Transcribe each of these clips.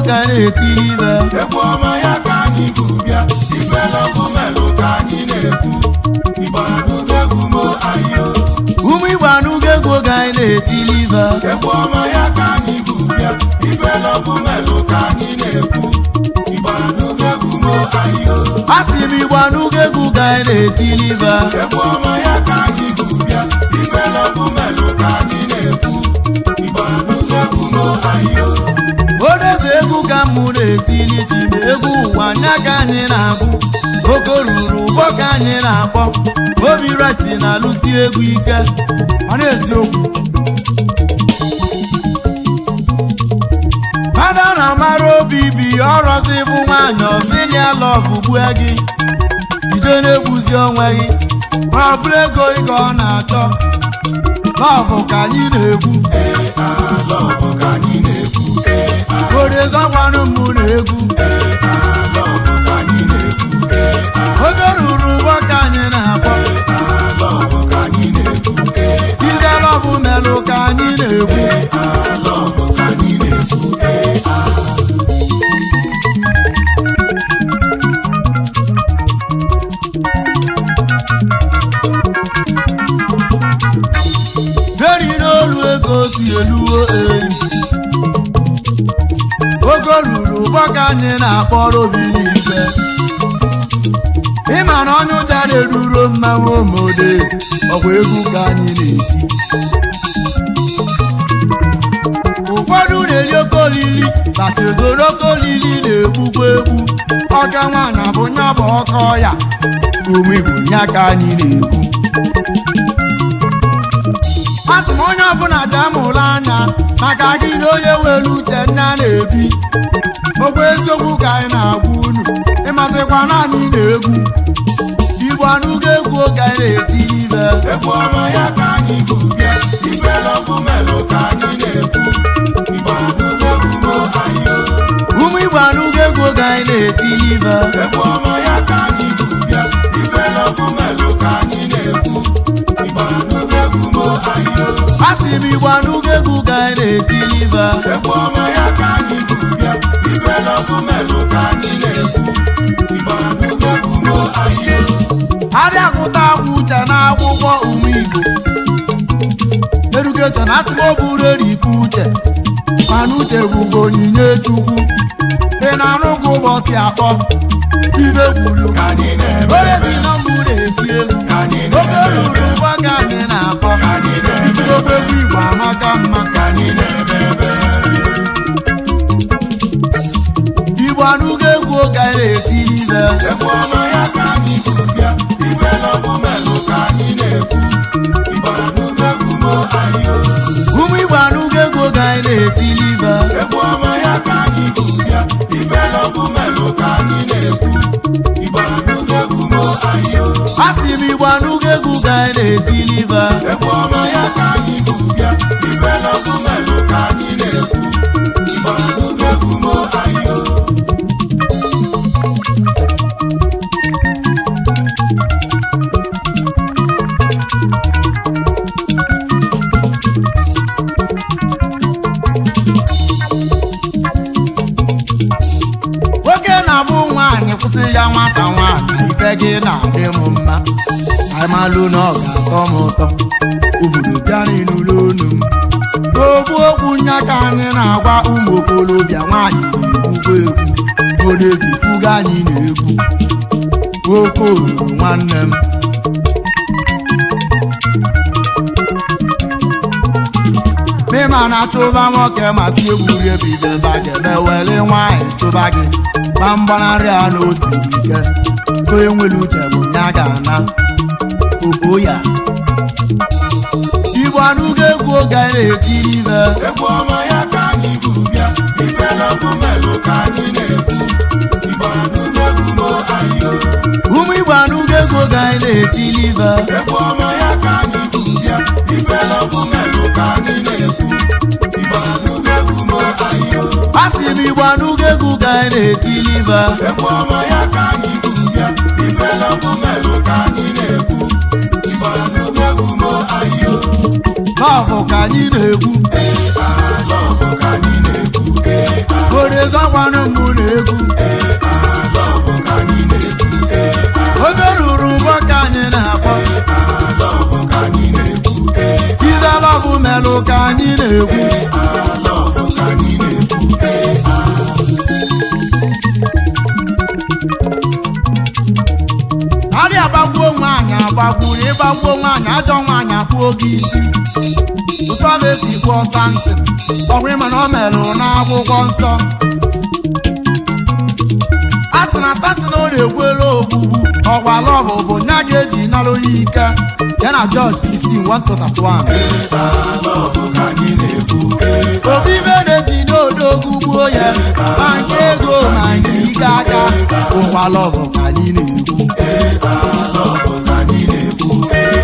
ka anyị na-etiri ibe egwu ọma ya ka anyị bụ bịa ife lọbụ melụ ka anyị na-ekwu igbo anụgo egwu mo ayo ụmụ igbo anụgo egwu oge anyị na-etiri ibe egwu ọma ya ka anyị bụ bịa ife lọbụ melụ ka anyị na-ekwu igbo anụgo egwu mo ayo a sị m igbo anụgo egwu ka anyị na-etiri ibe egwu ọma ya ka anyị bụ bịa ife lọbụ melụ ka anyị na-ekwu igbo anụgo egwu mo ayo odeze egwu ka mụ na-etili ji ma egwu ụwa anya ka anyị na-agụ ogo ruru ụgbọ ka anyị na-akpọ obi resi na-alụsi egwu ike ọ na-esi okwu mmadụ a na-amara obi bi ọrọzi bụ nwaanyị ọsilia lọvụ gbue gị ije na-egbuzi onwe gị ma ọ bụrụ ego ị ka ọ na-achọ lọvụ ka anyị na-egwu ee alọbụ ka anyị na-ekwu ee odezakwanụ mụ na-egwu alọbụ ka anyị na-ekwu ee oge ruru ụgbọ ka anyị na-akpọ alọbụ ka anyị na-ekwu ee ije lọvụ melụ ka anyị na-egwu alọbụ ka anyị na-ekwu ee deri n'olu ego si eluwo elu oge ruru ụgbọ ka anyị na-akpọrọ obi n'igwe ịma na onye ụja na-eruro mmanwụ omodezi ọkwa egwu ka anyị na-eti ụfọdụ na-eri oke olili maka ezoro oke olili na-egbukwa egwu ọka nwaanyị bụ nya bụ ọkọ ya ume igbo nya ka anyị na-egwu asị m onye ọbụla ji amụrụ anya maka gị na onye were uche nna na-ebi okwu eziokwu ka anyị na-agwa unu ịmasịkwa naanị na-egwu igbo anụgo egwu oge anyị na-etiri ibe egwu ọma ya ka anyị bụ bịa ife lọbụ melụ ka anyị na-ekwu igbo anụgo egwu mo ayo ụmụ igbo anụgo egwu oge anyị na-etiri ibe egwu ọma ya ka anyị bụ bịa ife lọbụ melụ ka anyị na-ekwu igbo anụgo egwu mo ayo asị m igbo anụgo egwu ka anyị na-etiri ibe egwu ọma ya ka anyị bụ bịa ife lọbụ melụ ka anyị na-ekwu igbo anụgo egwu mo ayo adị agụta agwụ uche n'akwụkwọ ume igbo erugeto na asị m o buru erikpu uche mana uche bụgo onyinye chukwu ị na-anụ gị ụbọchị atọ ibe gwuru ka anyị na-eme orezi na mbụ na-eti egwu Ka anyị oge na-eme ruru ụgbọ ka anyị na-akpọ ka anyị na-eme ibidobe egwu igbo amaka mma ka anyị na-eme ebe igbo anụgo egwu oge anyị na-etiri ibe egwu ọma ya ka anyị bụ bịa ife lọbụ melụ ka anyị na-ekwu igbo anụgo egwu mo ayo ụmụ igbo anụgo egwu oge anyị na-etiri ibe egwu ọma ya ka anyị bụ bịa ife lọbụ melụ ka anyị na-ekwu igbo anụgo egwu mo ayo asị m igbo anụgo egwu ka anyị na-etiri ibe egwu ọma ya ka anyị bụ bịa ife lọbụ melụ ka anyị na-ekwu igbo anụgo egwu mo ayo nwoke na-abụ nwaanyị kwụsị ya nwata nwaanyị ife gị na-adị m mma aimalụ na ọ ga-atọ m ụtọ obodo bịa n'ịnụlụ onu m n'okwu okwu nya ka anyị na-agwa ụmụ okorobịa nwaanyị na-egbukwa egwu odezifuga anyị na-egwu nwoke oruru nwanne m mịma na chụba nwoke masị egwuri ebibe bagebe were nwaanyị chụba gị ma mgbanarị a na osiri ike so enwere uche bụ ya ga-ana oko ya igbo anụgo egwu oge anyị na-etiri ibe egwu ọma ya ka anyị bụ bịa ife lọbụ melụ ka anyị na-ekwu igbo anụgo egwu mo ayo ụmụ igbo anụgo egwu oge anyị na-etiri ibe egwu ọma ya ka anyị bụ bịa ife lọbụ melụ ka anyị na-ekwu igbo anụgo egwu mo ayo asị m igbo anụgo egwu ka anyị na-etiri ibe egwu ọma ya ka anyị bụ bịa ife lọbụ melụ ka anyị na-ekwu igbo anụgo egwu mo ayo lọvụ ka anyị na-egwu ee alọbụ ka anyị na-ekwu ee orezakwa na-egwu ee alọbụ ka anyị na-ekwu ee oge ruru ụgbọ ka anyị na-akpọ alọbụ ka anyị na-ekwu ee izelọbụ melụ ka anyị na-egwu alọbụ ka anyị na-ekwu ee arịa agbagbuo nwaanyị agbagburu ịgbagbuo nwaanyị ajọ nwaanyị akpụo gị isi ụtụ ọ na-esi gbuo nsị ọgwụ ịma na ọ merụ n'akwụkwọ nsọ a sị na sasin ọ na-ekwelu ogbugbu ọgwa lọbụ bụ nya ga-eji nara onye ike ya na Jọj 16 131 alọbụ ka anyị na-ekwu ee obi ibe na-ejide odogwu gbuo ya ma nke ego ma nke ike aka ụkwa lọbụ ka anyị na-ekwu ee alọbụ ka anyị na-ekwu ee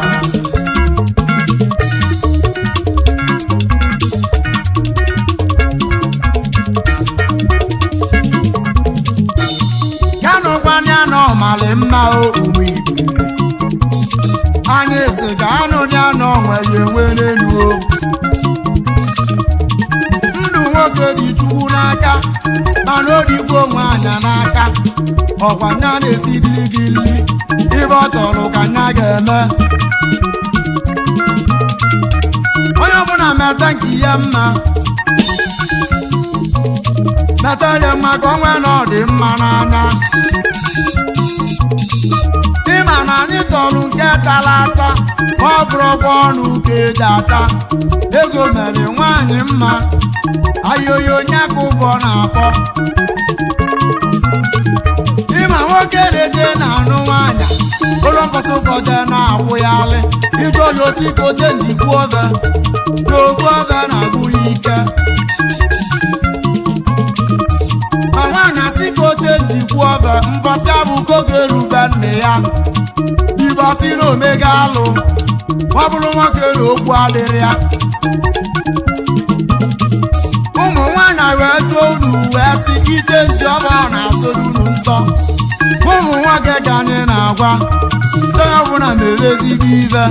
ya nụkwanya na ọmalị mma o ume igwe anyị si ka anụ ya na onwere enwe n'elu o ndụ nwoke dị chukwu n'aka mana odigbo nwaanyị n'aka ọkwa nya na-esiriri gị nri ibe ọ chọrọ ka nya ga-eme onye ọbụla meta nke ihe mma meta ya mma ka o nwee na ọ dị mma n'anya ịma na anyị chọrọ nke tara ata ma ọ bụrụ ọgwọ ọnụ ka eji ata ego mere nwaanyị mma ayoyo onye ka ụbọ na-akpọ ịma nwoke na-eje na-anụ nwaanyị ụlọ mkpọsị ụkọje na-akwụ ya alị ije onye osi ka oche njikwu oge na ogbu oge na-agwụ ya ike ma nwaanyị asị ka oche njikwu oge mbọsị abụ ka oge erube nne ya ibọsị na omega alụ ọ bụrụ nwoke na okwu adịrị ya ụmụ nwaanyị wee tụọ unu wee sị ije nji ọba na-asụrụ unu nsọ ụmụ nwoke ka anyị na-agwa onye ọbụla mere ezigbo ibe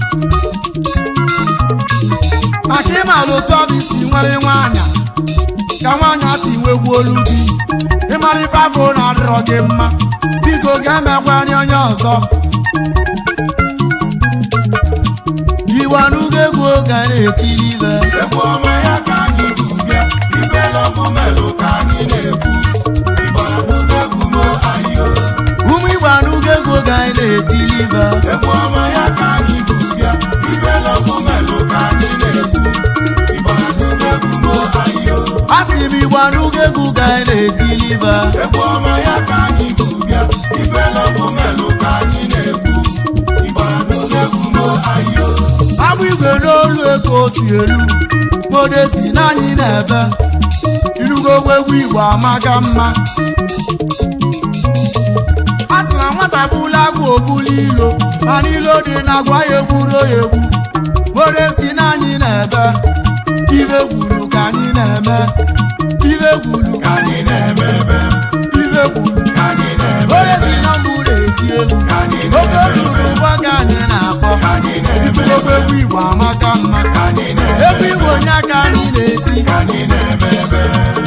maka ịmara otu ọ bụ isi nwere nwaanyị ka nwaanyị si nwegwu olu gị ịmara ife afọ na-adịrọ gị mma biko ga-emekwanye onye ọzọ iwe n'ugo egwu oge a na-etiri ibe egwu ọma ya ka anyị bụ bịa ife lọbụ melụ ka anyị na-ekwu ịgbara n'ụlọ egwu mo ayo ụmụ igwe n'ugo egwu oge anyị na-etiri ibe egwu ọma ya ka anyị bụ bịa ife lọbụ melụ ka anyị na-ekwu ịgbara n'ụlọ egwu mo ayo a sị m igwe n'ugo egwu oge anyị na-etiri ibe egwu ọma ya ka anyị bụ bịa ife lọbụ melụ ka anyị na-ekwu ịgbara n'ụlọ egwu mo ayo agbụ igwe n'olu ego o si elu modesi naanị na-ebe inugokwa egwu igwe amaka mma a sị na nwata bụla agwụ obula ilo mana ilo dị na agwa ya egburo ya egbu modesi naanị na-ebe ibe gwuru ka anyị na-eme ibe gwuru ka anyị na-eme ebe ibe gwuru ka anyị na-eme modesi na mbụ na-eti egwu ka anyị oge na-eme ruru ụgwọ ka anyị na-akpọ ka anyị na-eme inugokwa egwu igwe amaka mma ka anyị na-eme egwu igwe onye aka anyị na-eti ka anyị na-eme ebe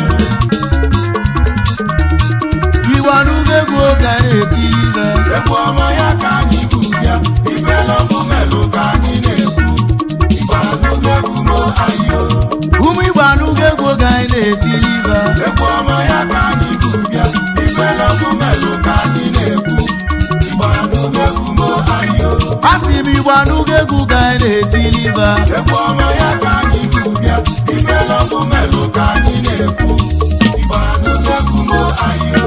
iwe n'ugo egwu oge a na-eti ibe egwu ọma ya ka anyị bụ bịa ife lọbụ melụ ka anyị na-ekwu ịgbara n'ụlọ egwu mo ayo ụmụ igwe n'ugo egwu oge anyị na-etiri ibe egwu ọma ya ka anyị bụ bịa ife lọbụ melụ ka anyị na-ekwu ịgbara n'ụlọ egwu mo ayo a sị m igwe n'ugo egwu oge anyị na-etiri ibe egwu ọma ya ka anyị bụ bịa ife lọbụ melụ ka anyị na-ekwu ịgbara n'ụlọ egwu mo ayo